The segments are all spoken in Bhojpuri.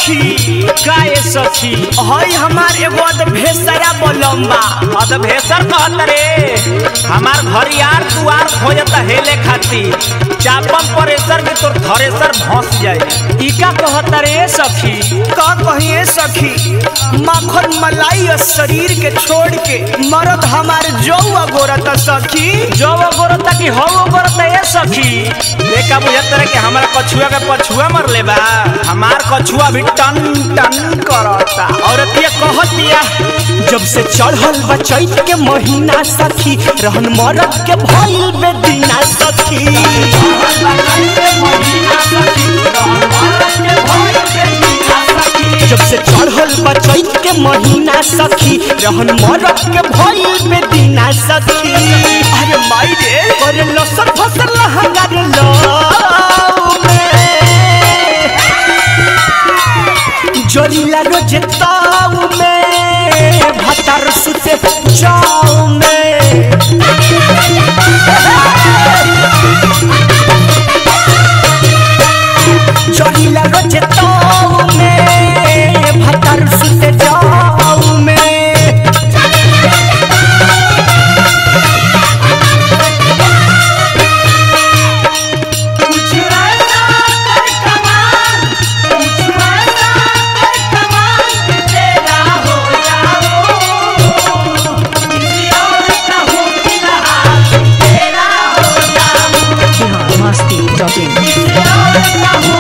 सखी का ये सखी हई हमार एगो अद भेसरा बलम्बा अद भेसर कहत रे हमार घर यार दुआर खोजता हेले खाती चापम परेसर में तोर थरेसर भस जाए ई का कहता रे सखी का कहिए सखी माखन मलाई और शरीर के छोड़ के मरद हमार जौआ गोरत सखी जो वो गोरता की हो वो गोरता ये सखी देखा बुझत रहे कि हमारा कछुआ के पछुआ मर ले बा हमार कछुआ भी टन टन करता औरत ये कहतिया जब से चढ़ल बा चैत के महीना सखी रहन मरद के भइल बेदीना सखी जब से चढ़ल बा चैत के महीना सखी रहन मरद के भइल बेदीना सखी अरे माई रे अरे लसन फसल हंगार लो जोरीला रोज ताऊ में भतर सुते जाऊ में जोरीला रोज ताऊ में भतर सुते जाऊ में biharmasti.in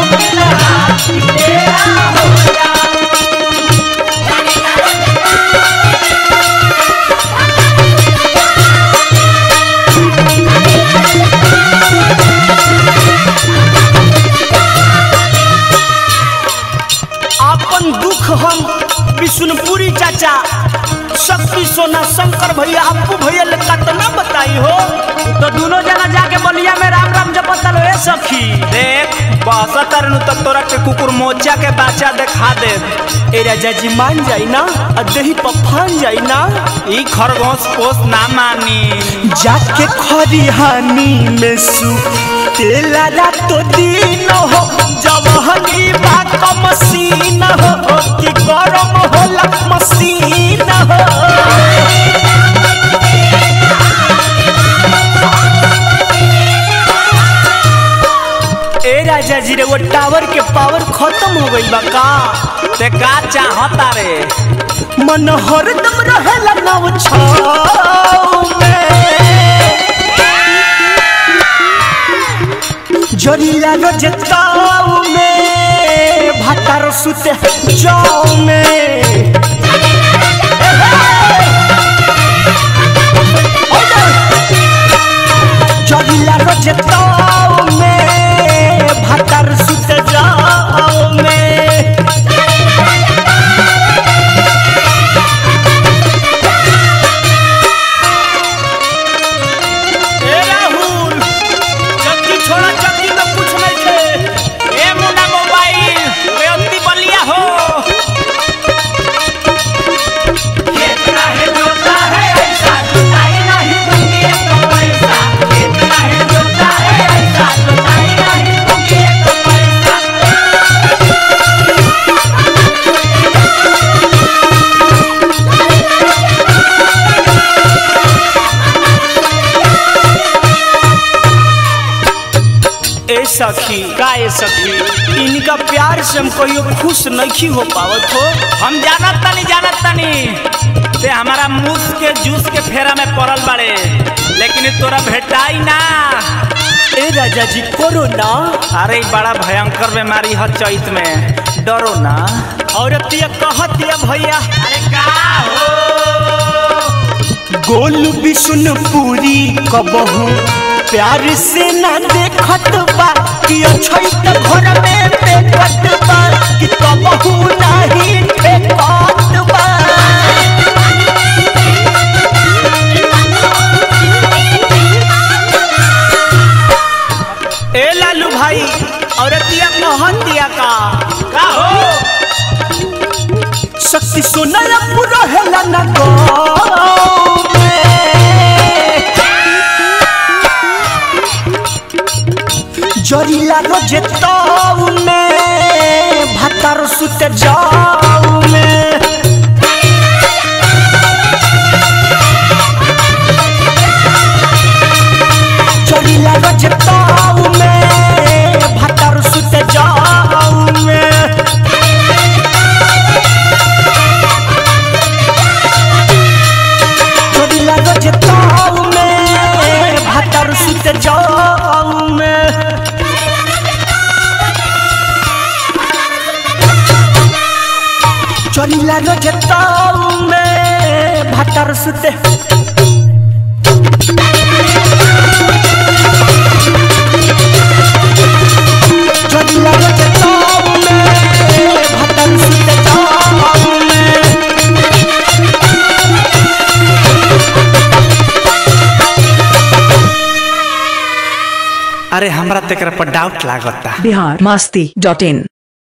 आपन दुख हम विष्णुपुरी चाचा शक्ति सोना शंकर भैया अप्पू भैया ले कतना बताई हो तो दोनों जना जाके बलिया में राम राम जपता लो ए सखी देख बस तरनु तो तोरा के कुकुर मोचा के बाचा देखा दे ए राजा जी मान जाई ना आ देही पफान जाई ना ई खरगोश पोस ना मानी जाके खरिहानी में सु तेला रातो दिन हो जवहनी बाक मसीन हो कि गरम होला मसीन हो ए राजा जी रे वो टावर के पावर खत्म हो गई बा का ते का चाहता रे मन हरदम रहेला नव छाव में जरीला रजताऊ में भातार सुते जाऊ में जरीला रजताऊ में भातार सुते जाऊ में ए राहुल चक्की छोड़ा चक्की में कुछ नहीं थे ए मुन्ना मोबाइल बेअंती बलिया हो कितना है जोता है ऐसा जोताई नहीं दूंगी तो पैसा कितना है जोता है ऐसा जोताई नहीं दूंगी तो पैसा ए सखी का ये सखी इनका प्यार से हम कहियो खुश नहीं हो पावत हो हम जानत तनी जानत तनी ते हमारा मूस के जूस के फेरा में पड़ल बाड़े लेकिन ई तोरा भेटाई ना ए राजा जी कोरोना अरे ई बड़ा भयंकर बीमारी है चैत में डरो ना औरत ये कहत ये भैया अरे का हो गोल विष्णुपुरी कबहू प्यार से ना देखत बा कि अछई त घर में पेकत बा कि कबहू नाही फेकत बा ए लालू भाई औरतिया कहत दिया का का हो शक्ति सोना पूरा हेला ना गाँव में जरीला रोजे ताऊ में भातार सुत जाऊ में चढ़िला रजताऊ में भतर सुत जाऊ में चढ़िला रजताऊ में भतर सुत जाऊ में चढ़िला रजताऊ में भतर सुत चढ़िला रजताऊ में भतर सुत जाऊ में अरे हमरा तेकरा पर डाउट लागता बिहार मस्ती डॉट इन